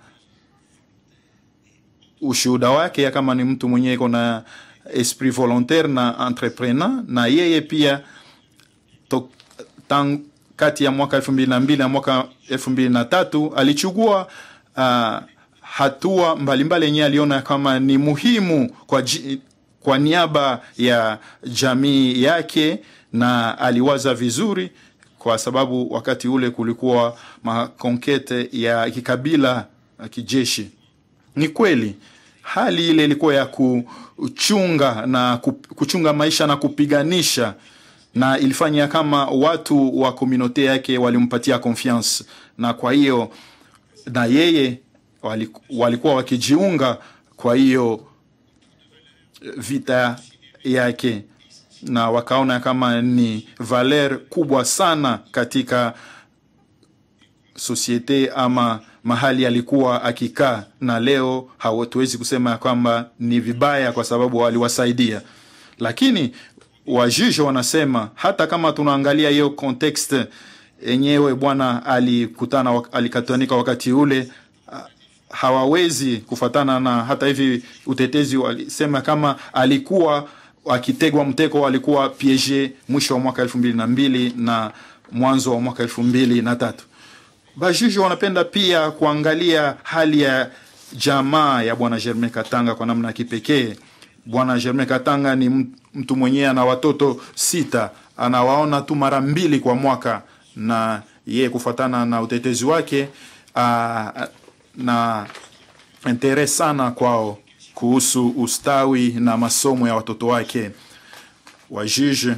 [SPEAKER 3] ushuhuda wake ya kama ni mtu mwenyewe iko na esprit volontaire na entrepreneur, na yeye pia to, tang, kati ya mwaka elfu mbili na mbili na mwaka elfu mbili na tatu alichukua uh, hatua mbalimbali yenyewe aliona kama ni muhimu kwa, kwa niaba ya jamii yake, na aliwaza vizuri, kwa sababu wakati ule kulikuwa makonkete ya kikabila kijeshi. Ni kweli hali ile ilikuwa ya kuchunga na kuchunga maisha na kupiganisha, na ilifanya kama watu wa komunote yake walimpatia confiance, na kwa hiyo na yeye walikuwa wakijiunga. Kwa hiyo vita yake na wakaona kama ni valer kubwa sana katika sosiete ama mahali alikuwa akikaa, na leo hatuwezi kusema ya kwamba ni vibaya kwa sababu waliwasaidia, lakini wajuge wanasema hata kama tunaangalia hiyo context yenyewe, bwana alikutana alikatanika wakati ule hawawezi kufatana na hata hivi utetezi walisema kama alikuwa akitegwa mtego, alikuwa piege mwisho wa mwaka elfu mbili na mbili na mwanzo wa mwaka elfu mbili na tatu. Bajuji wanapenda pia kuangalia hali ya jamaa ya bwana Germain Katanga kwa namna ya kipekee. Bwana Germain Katanga ni mtu mwenyewe ana watoto sita, anawaona tu mara mbili kwa mwaka, na yeye kufatana na utetezi wake aa, na intere sana kwao kuhusu ustawi na masomo ya watoto wake. Wajuge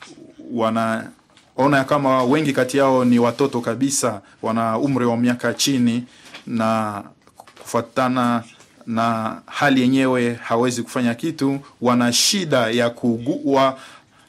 [SPEAKER 3] wanaona kama wengi kati yao ni watoto kabisa, wana umri wa miaka chini, na kufuatana na hali yenyewe hawezi kufanya kitu, wana shida ya kugua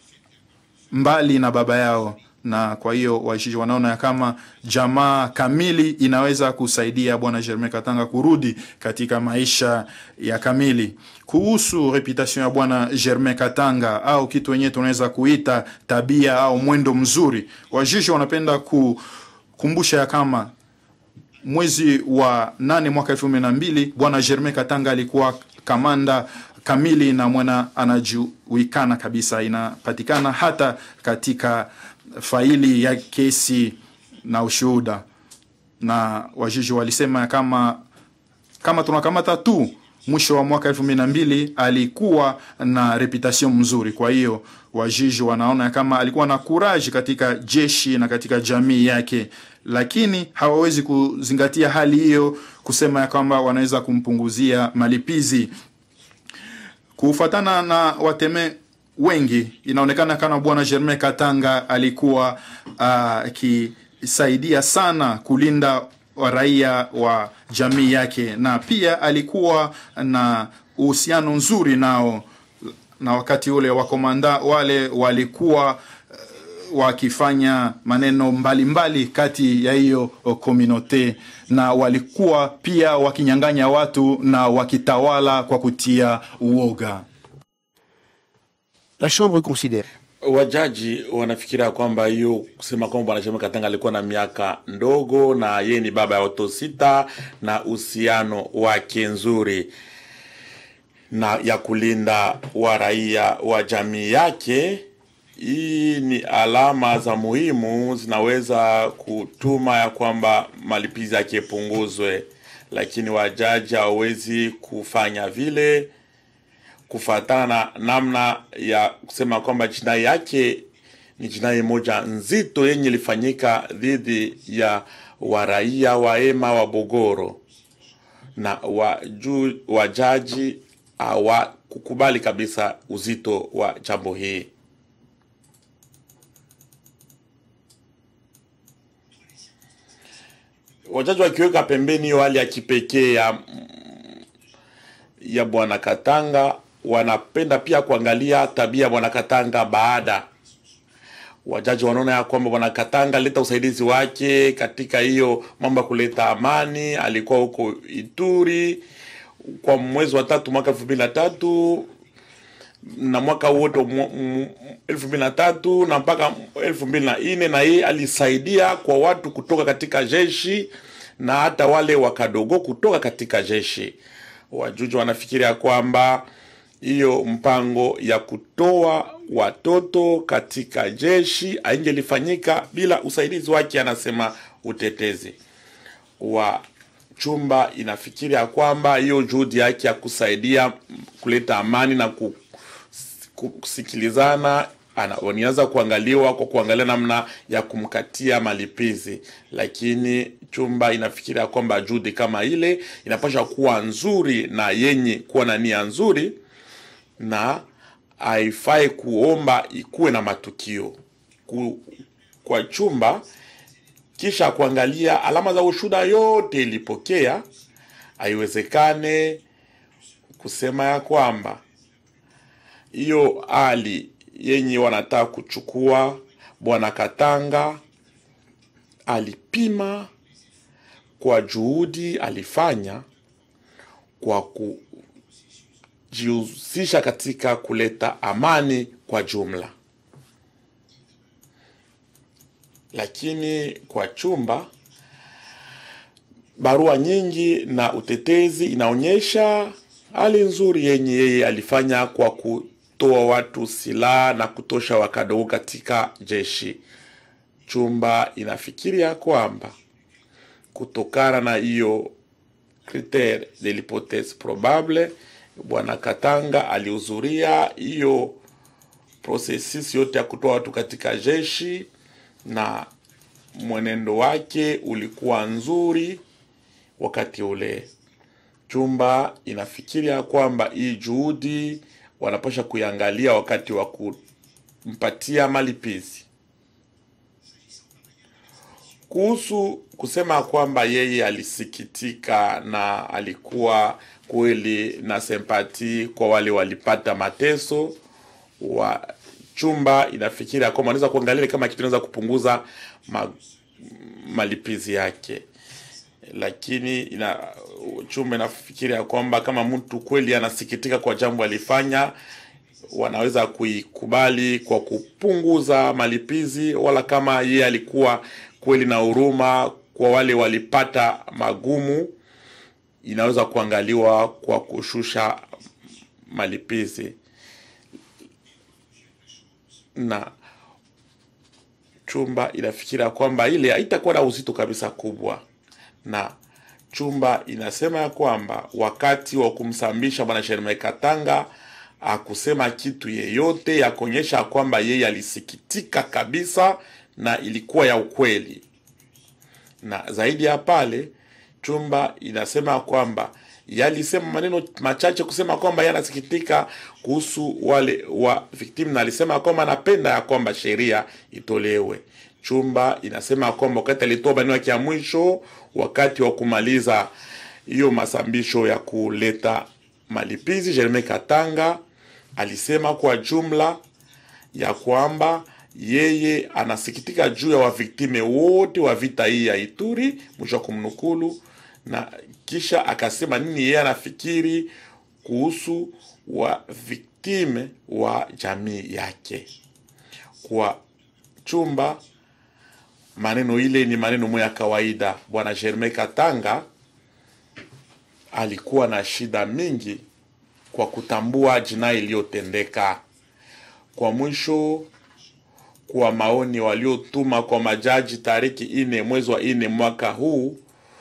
[SPEAKER 3] mbali na baba yao na kwa hiyo wajuge wanaona ya kama jamaa kamili inaweza kusaidia bwana Germain Katanga kurudi katika maisha ya kamili. Kuhusu reputation ya bwana Germain Katanga au kitu wenyewe tunaweza kuita tabia au mwendo mzuri, wajuge wanapenda kukumbusha ya kama mwezi wa nane mwaka elfu mbili na mbili bwana Germain Katanga alikuwa kamanda kamili na mwana anajulikana kabisa, inapatikana hata katika faili ya kesi na ushuhuda, na wajuji walisema kama kama tunakamata tu mwisho wa mwaka elfu mbili na mbili alikuwa na reputation mzuri. Kwa hiyo wajuji wanaona kama alikuwa na kuraji katika jeshi na katika jamii yake, lakini hawawezi kuzingatia hali hiyo kusema ya kwamba wanaweza kumpunguzia malipizi kufatana na wateme wengi inaonekana kama bwana Germain Katanga alikuwa akisaidia uh, sana kulinda raia wa jamii yake, na pia alikuwa na uhusiano nzuri nao, na wakati ule wakomanda wale walikuwa uh, wakifanya maneno mbalimbali mbali kati ya hiyo komunote, na walikuwa pia wakinyang'anya watu na wakitawala kwa kutia uoga.
[SPEAKER 2] La Chambre considère
[SPEAKER 5] wajaji wanafikiria kwamba hiyo kusema kwamba bwana Germain Katanga alikuwa na miaka ndogo na yeye ni baba ya watoto sita na uhusiano wake nzuri na ya kulinda wa raia wa jamii yake. Hii ni alama za muhimu zinaweza kutuma ya kwamba malipizi yake yapunguzwe, lakini wajaji hawawezi kufanya vile kufatana na namna ya kusema kwamba jinai yake ni jinai moja nzito yenye ilifanyika dhidi ya waraia wa ema wa Bogoro, na waju, wajaji hawakukubali kabisa uzito wa jambo hii. Wajaji wakiweka pembeni hiyo hali ya kipekee ya ya bwana Katanga wanapenda pia kuangalia tabia ya bwana Katanga baada. Wajaji wanaona ya kwamba bwana Katanga alileta usaidizi wake katika hiyo mambo ya kuleta amani. Alikuwa huko Ituri kwa mwezi wa tatu mwaka elfu mbili na tatu na mwaka wote elfu mbili na tatu na mpaka elfu mbili na nne na yeye alisaidia kwa watu kutoka katika jeshi na hata wale wakadogo kutoka katika jeshi. Wajuji wanafikiria kwamba hiyo mpango ya kutoa watoto katika jeshi aingelifanyika bila usaidizi wake, anasema utetezi wa chumba inafikiria kwamba hiyo juhudi yake ya kusaidia kuleta amani na kusikilizana wanaweza kuangaliwa kwa kuangalia namna ya kumkatia malipizi, lakini chumba inafikiria kwamba juhudi kama ile inapaswa kuwa nzuri na yenye kuwa na nia nzuri, na haifai kuomba ikuwe na matukio ku, kwa chumba kisha kuangalia alama za ushuda yote ilipokea, haiwezekane kusema ya kwamba hiyo hali yenye wanataka kuchukua, bwana Katanga alipima kwa juhudi alifanya kwa kujihusisha katika kuleta amani kwa jumla, lakini kwa chumba barua nyingi na utetezi inaonyesha hali nzuri yenye yeye alifanya kwa kutoa watu silaha na kutosha wakadogo katika jeshi. Chumba inafikiria kwamba kutokana na hiyo critere de l'hypothese probable, bwana Katanga alihudhuria hiyo processus yote ya kutoa watu katika jeshi na mwenendo wake ulikuwa nzuri wakati ule. Chumba inafikiria kwamba hii juhudi wanapasha kuiangalia wakati wa kumpatia malipizi. Kuhusu kusema kwamba yeye alisikitika na alikuwa kweli na sempati kwa wale walipata mateso wa chumba inafikiria kwamba anaweza kuangalia kama kitu inaweza kupunguza ma, malipizi yake lakini ina chumba inafikiria kwamba kama mtu kweli anasikitika kwa jambo alifanya, wanaweza kuikubali kwa kupunguza malipizi, wala kama yeye alikuwa kweli na huruma kwa wale walipata magumu, inaweza kuangaliwa kwa kushusha malipizi na chumba inafikiria kwamba ile haitakuwa na uzito kabisa kubwa na chumba inasema ya kwamba wakati wa kumsambisha bwana Sherme Katanga akusema kitu yeyote ya kuonyesha kwamba yeye alisikitika kabisa na ilikuwa ya ukweli. Na zaidi ya pale, chumba inasema kwamba yalisema maneno machache kusema kwamba yeye anasikitika kuhusu wale wa victim, na alisema kwamba anapenda ya kwamba sheria itolewe. Chumba inasema kwamba wakati alitoa maneno yake ya mwisho wakati wa kumaliza hiyo masambisho ya kuleta malipizi, Jeremie Katanga alisema kwa jumla ya kwamba yeye anasikitika juu ya waviktime wote wa vita hii ya Ituri, mwisho wa kumnukulu, na kisha akasema nini yeye anafikiri kuhusu waviktime wa jamii yake. Kwa chumba maneno ile ni maneno moya ya kawaida. Bwana Germain Katanga alikuwa na shida mingi kwa kutambua jinai iliyotendeka. Kwa mwisho, kwa maoni waliotuma kwa majaji tariki ine mwezi wa ine mwaka huu,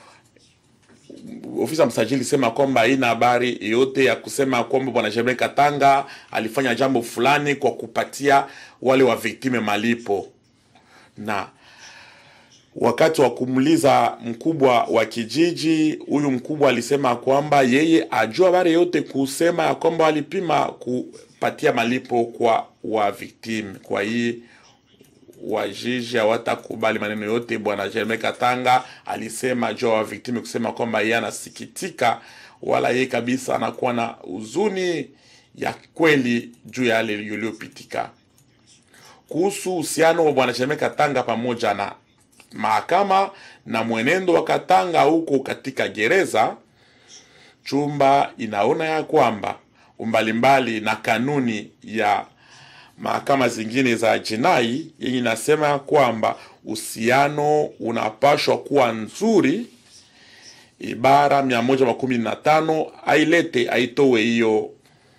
[SPEAKER 5] ofisa msajili sema kwamba haina habari yote ya kusema kwamba bwana Germain Katanga alifanya jambo fulani kwa kupatia wale wa viktime malipo na wakati wa kumuliza mkubwa wa kijiji, huyu mkubwa alisema kwamba yeye ajua habari yote kusema ya kwamba walipima kupatia malipo kwa wa victim. Kwa hii wajiji hawatakubali maneno yote bwana Jeremie Katanga alisema juu wa victim, kusema kwamba yeye anasikitika, wala yeye kabisa anakuwa na huzuni ya kweli juu ya yale yaliyopitika. Kuhusu uhusiano wa bwana Jeremie Katanga pamoja na mahakama na mwenendo wa Katanga huko katika gereza, chumba inaona ya kwamba umbalimbali na kanuni ya mahakama zingine za jinai yenye inasema ya kwamba uhusiano unapashwa kuwa nzuri. Ibara mia moja makumi na tano ailete aitowe hiyo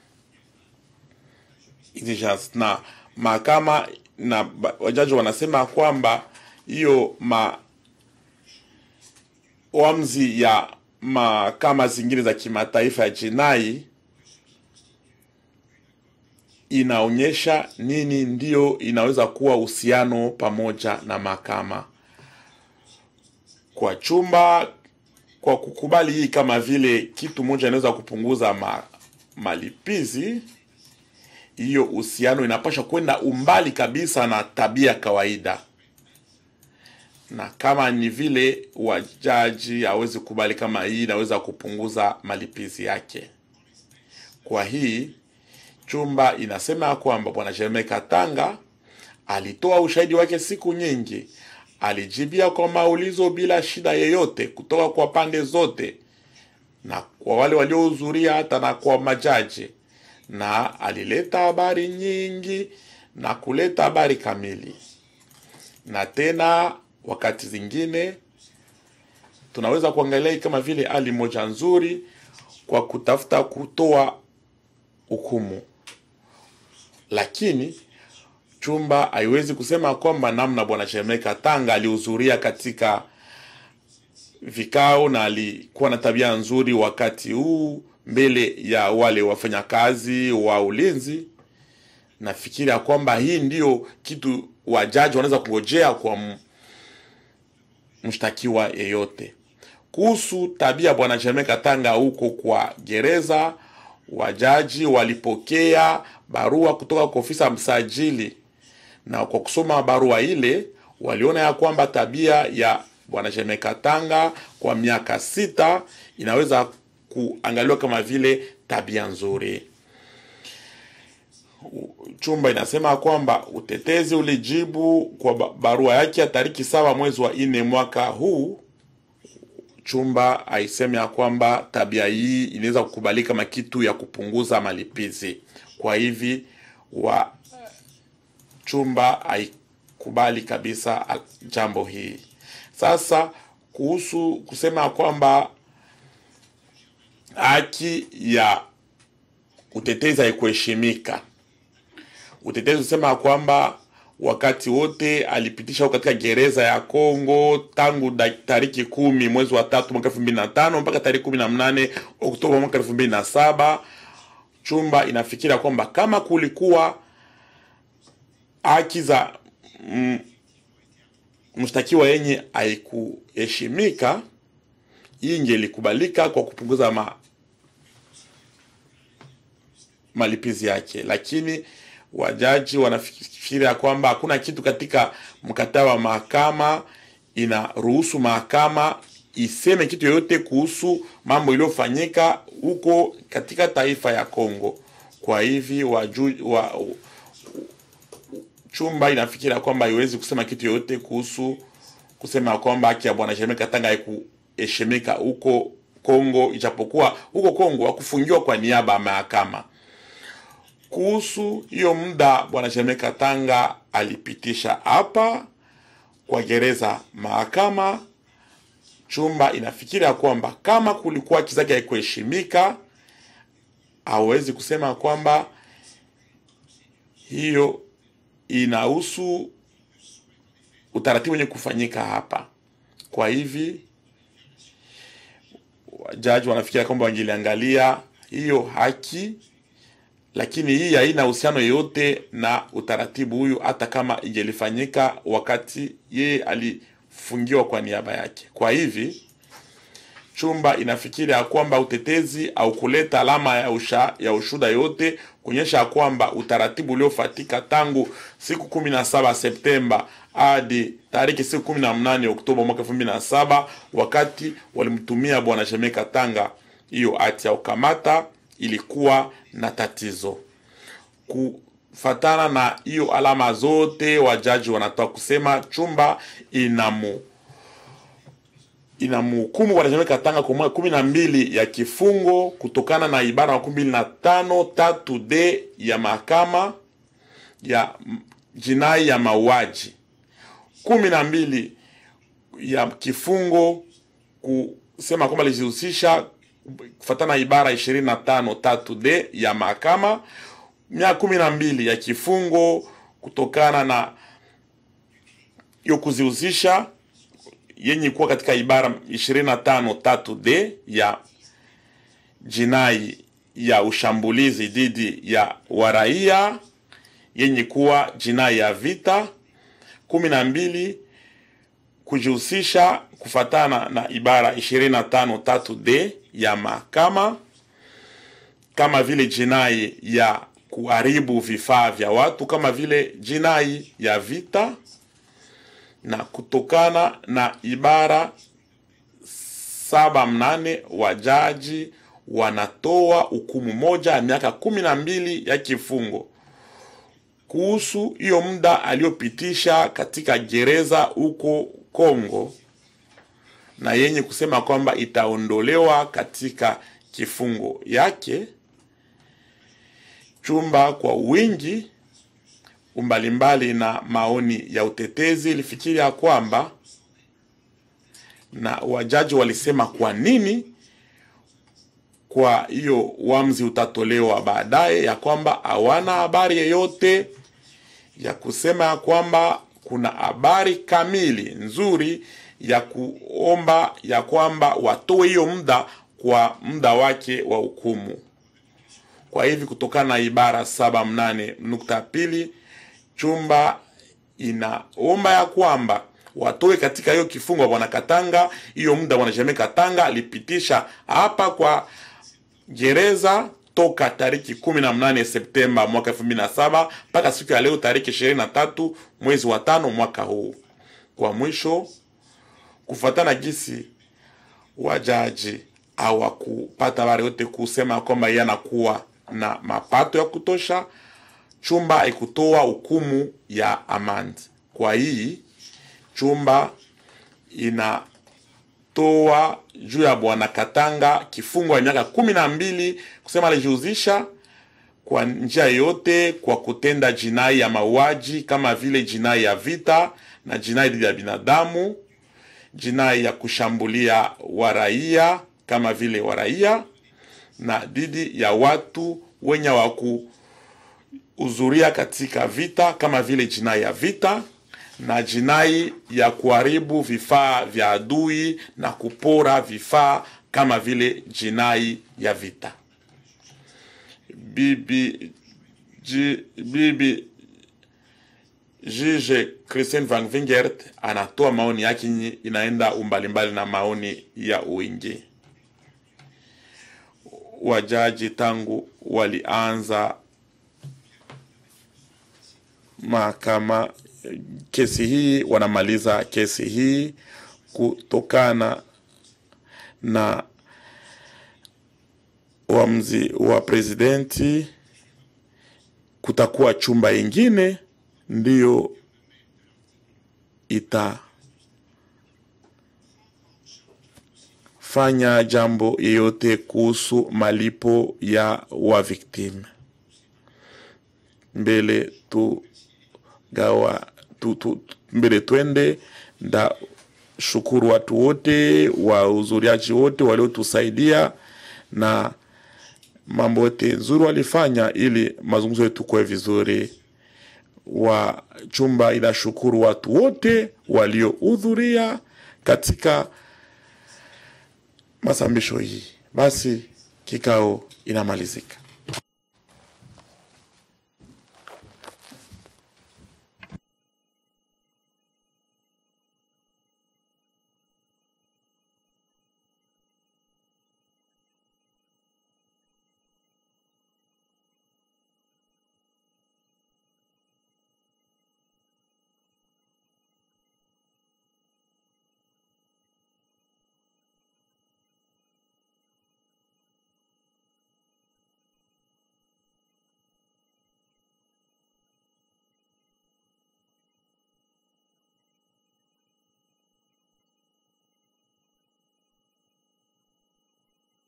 [SPEAKER 5] exigence, na mahakama na wajaji wanasema kwamba hiyo ma wamzi ya mahakama zingine za kimataifa ya jinai inaonyesha nini ndio inaweza kuwa uhusiano pamoja na mahakama kwa chumba kwa kukubali hii kama vile kitu moja inaweza kupunguza ma, malipizi hiyo uhusiano inapasha kwenda umbali kabisa na tabia kawaida na kama ni vile wajaji hawezi kubali kama hii inaweza kupunguza malipizi yake. Kwa hii chumba inasema ya kwamba bwana Jeremie Katanga alitoa ushahidi wake siku nyingi, alijibia kwa maulizo bila shida yeyote kutoka kwa pande zote na kwa wale waliohudhuria hata na kwa majaji, na alileta habari nyingi na kuleta habari kamili. Na tena wakati zingine tunaweza kuangalia hii kama vile hali moja nzuri kwa kutafuta kutoa hukumu, lakini chumba haiwezi kusema kwamba namna bwana Jeremie Katanga alihudhuria katika vikao na alikuwa na tabia nzuri wakati huu mbele ya wale wafanyakazi wa ulinzi. Nafikiri ya kwamba hii ndiyo kitu wajaji wanaweza kungojea kwa m- mshtakiwa yeyote. Kuhusu tabia bwana Jeremie Katanga huko kwa gereza, wajaji walipokea barua kutoka kwa ofisa msajili, na kwa kusoma barua ile waliona ya kwamba tabia ya bwana Jeremie Katanga kwa miaka sita inaweza kuangaliwa kama vile tabia nzuri. Chumba inasema kwamba utetezi ulijibu kwa ba- barua yake ya tariki saba mwezi wa nne mwaka huu. Chumba aiseme ya kwamba tabia hii inaweza kukubalika kama kitu ya kupunguza malipizi. Kwa hivi wa chumba haikubali kabisa a- jambo hii. Sasa kuhusu kusema kwamba haki ya utetezi haikuheshimika, utetezi usema kwamba wakati wote alipitisha katika gereza ya Kongo tangu da- tariki kumi mwezi wa tatu mwaka elfu mbili na tano mpaka tariki kumi na mnane Oktoba mwaka elfu mbili na saba chumba inafikiria kwamba kama kulikuwa haki za mm, mshtakiwa yenye haikuheshimika, hii ingelikubalika kwa kupunguza ma, malipizi yake, lakini wajaji wanafikiria kwamba hakuna kitu katika mkataba wa mahakama inaruhusu mahakama iseme kitu yoyote kuhusu mambo iliyofanyika huko katika taifa ya Kongo. Kwa hivi waju, wa, chumba inafikiria kwamba haiwezi kusema kitu yoyote kuhusu kusema kwamba haki ya bwana Jeremie Katanga haikuheshimika huko Kongo, ijapokuwa huko Kongo hakufungiwa kwa niaba ya mahakama. Kuhusu hiyo muda bwana Jeremie Katanga alipitisha hapa kwa gereza mahakama, chumba inafikiria kwamba kama kulikuwa haki zake haikuheshimika, hawezi kusema kwamba hiyo inahusu utaratibu wenye kufanyika hapa. Kwa hivi wajaji wanafikiria kwamba wangeliangalia hiyo haki, lakini hii haina uhusiano yoyote na utaratibu huyu, hata kama ingelifanyika wakati yeye alifungiwa kwa niaba yake. Kwa hivi chumba inafikiri ya kwamba utetezi au kuleta alama ya, usha, ya ushuda yote kuonyesha ya kwamba utaratibu uliofatika tangu siku kumi na saba Septemba hadi tariki siku kumi na mnane Oktoba mwaka elfu mbili na saba wakati walimtumia bwana Jeremie Katanga hiyo hati ya ukamata ilikuwa na tatizo kufatana na hiyo alama zote, wajaji wanatoa kusema chumba inamu inamhukumu bwana Jeremie Katanga kwa mwaka kumi na mbili ya kifungo kutokana na ibara makumi mbili na tano tatu d ya mahakama ya m- jinai ya mauaji, kumi na mbili ya kifungo kusema kwamba alijihusisha kufatana na ibara ishirini na tano tatu d ya mahakama, miaka kumi na mbili ya kifungo kutokana na hiyo kuzihusisha yenye kuwa katika ibara 25 tatu d ya jinai ya ushambulizi dhidi ya waraia yenye kuwa jinai ya vita. kumi na mbili kujihusisha kufatana na ibara 25 tatu d ya mahakama kama vile jinai ya kuharibu vifaa vya watu kama vile jinai ya vita na kutokana na ibara saba mnane wajaji wanatoa hukumu moja ya miaka kumi na mbili ya kifungo kuhusu hiyo muda aliyopitisha katika gereza huko Kongo, na yenye kusema kwamba itaondolewa katika kifungo yake. Chumba kwa wingi mbalimbali na maoni ya utetezi ilifikiria kwamba na wajaji walisema kwa nini kwa hiyo uamuzi utatolewa baadaye, ya kwamba hawana habari yoyote ya kusema ya kwamba kuna habari kamili nzuri ya kuomba ya kwamba watoe hiyo muda kwa muda wake wa hukumu. Kwa hivi kutokana na ibara saba mnane nukta pili chumba inaomba ya kwamba watoe katika hiyo kifungo bwana Katanga hiyo muda bwana Jeme Katanga alipitisha hapa kwa gereza toka tariki kumi na mnane Septemba mwaka elfu mbili na saba mpaka siku ya leo tariki ishirini na tatu mwezi wa tano mwaka huu. Kwa mwisho, kufuatana gisi wajaji hawakupata habari yote kusema kwamba yeye anakuwa na mapato ya kutosha, chumba ikutoa hukumu ya amani. Kwa hii chumba inatoa juu ya bwana Katanga kifungo ya miaka kumi na mbili kusema alijihusisha kwa njia yoyote kwa kutenda jinai ya mauaji kama vile jinai ya vita na jinai dhidi ya binadamu, jinai ya kushambulia waraia kama vile waraia na dhidi ya watu wenye wakuhudhuria katika vita kama vile jinai ya vita na jinai ya kuharibu vifaa vya adui na kupora vifaa kama vile jinai ya vita. Bibi, ji, bibi Jije Christian Van Vingert anatoa maoni yake yenye inaenda umbalimbali na maoni ya wingi. Wajaji tangu walianza mahakama kesi hii, wanamaliza kesi hii kutokana na uamuzi wa presidenti. Kutakuwa chumba ingine ndiyo itafanya jambo yeyote kuhusu malipo ya wa victim. Mbele tu gawa tu, tu, mbele twende nda shukuru watu wote wahudhuriaji wote waliotusaidia na mambo yote nzuri walifanya ili mazungumzo yetu kuwe vizuri. Wa chumba inashukuru watu wote waliohudhuria katika masambisho hii. Basi kikao inamalizika.